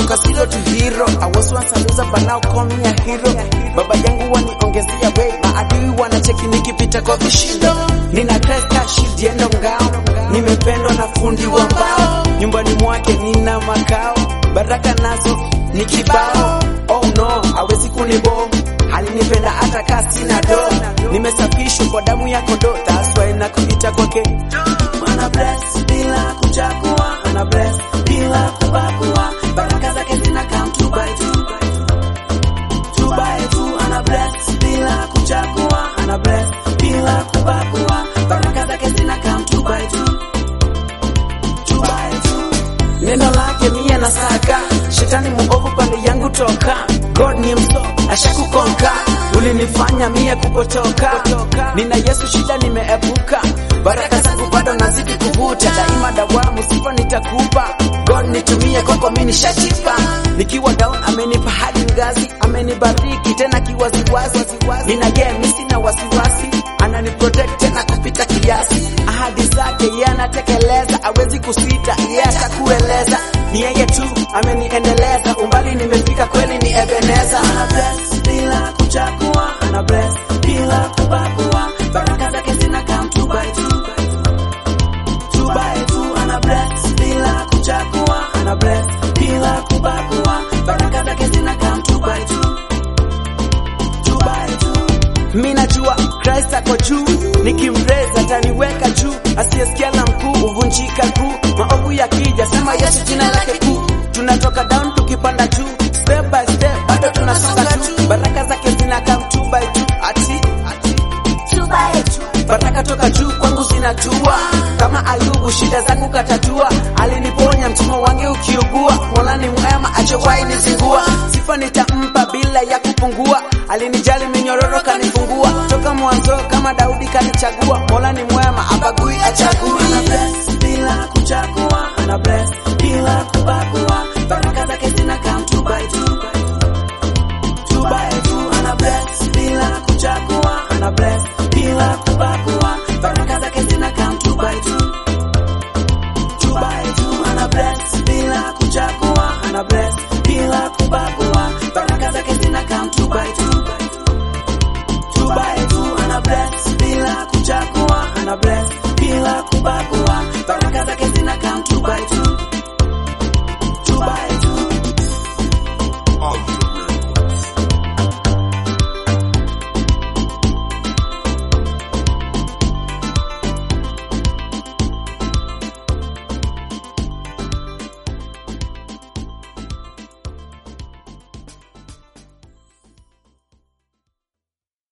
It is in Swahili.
nimetoka zero to hero I was once a loser but now call me a hero baba yangu waniongezea way maadui wanacheki nikipita kwa vishindo nina cresta shield yendo ngao nimependwa na fundi wa mbao nyumbani mwake nina makao baraka nazo ni kibao oh no hawezi kunibo alinipenda hata kaa sina do nimesafishwa kwa damu ya kondoo that's why nakuita kwake ana bless bila kuchagua ana bless bila kubagua baraka zake zina come two by two two by two ana bless bila kuchagua ana bless bila kubagua baraka zake zina come two by two two by two neno lake mia na saka shetani muovu pande yangu toka god ni mso ashakukonka ulinifanya mie kupotoka nina yesu shida nimeepuka baraka zangu bado nazidi kuvuta daima dawamu sifa nitakupa god nitumie kwako mi nishachipa nikiwa down amenipa hadi ngazi amenibariki tena kiwaziwazi nina game sina wasiwasi anani protect tena kupita kiasi ahadi zake yeye anatekeleza awezi kusita yeye atakueleza ni yeye tu ameniendeleza umbali nimefika kweli ni Ebeneza ana bless bila kuchagua ana bless bila kubagua baraka zake zina come two by two two by two ana bless bila kuchagua ana bless bila kubagua baraka zake zina come two by two two by two mi najua Christ ako juu nikimreza ataniweka juu asiyesikia la mkuu huvunjika kuu maovu yakija sema Yesu jina lake kuu tunatoka down tukipanda juu step by step bado tunasonga tu baraka zake zina come two by two ati two by two. baraka toka juu kwangu zinatua kama Ayubu shida zangu katatua aliniponya mtimo wange ukiugua Mola ni mwema achowahi nizingua sifa nitampa bila ya kupungua alinijali minyororo kanifungua toka mwanzo kama Daudi kanichagua Mola ni mwema abagui achagui ana bless bila kuchagua ana bless bila kubagua baraka zake zina come two by two two by two ana bless bila kuchagua ana bless bila kubagua baraka zake zina come two by two two by two ana bless bila kuchagua ana bless bila kubagua baraka zake zina come two by two two by two ana bless bila kuchagua ana bless bila kubagua baraka zake zina come two by two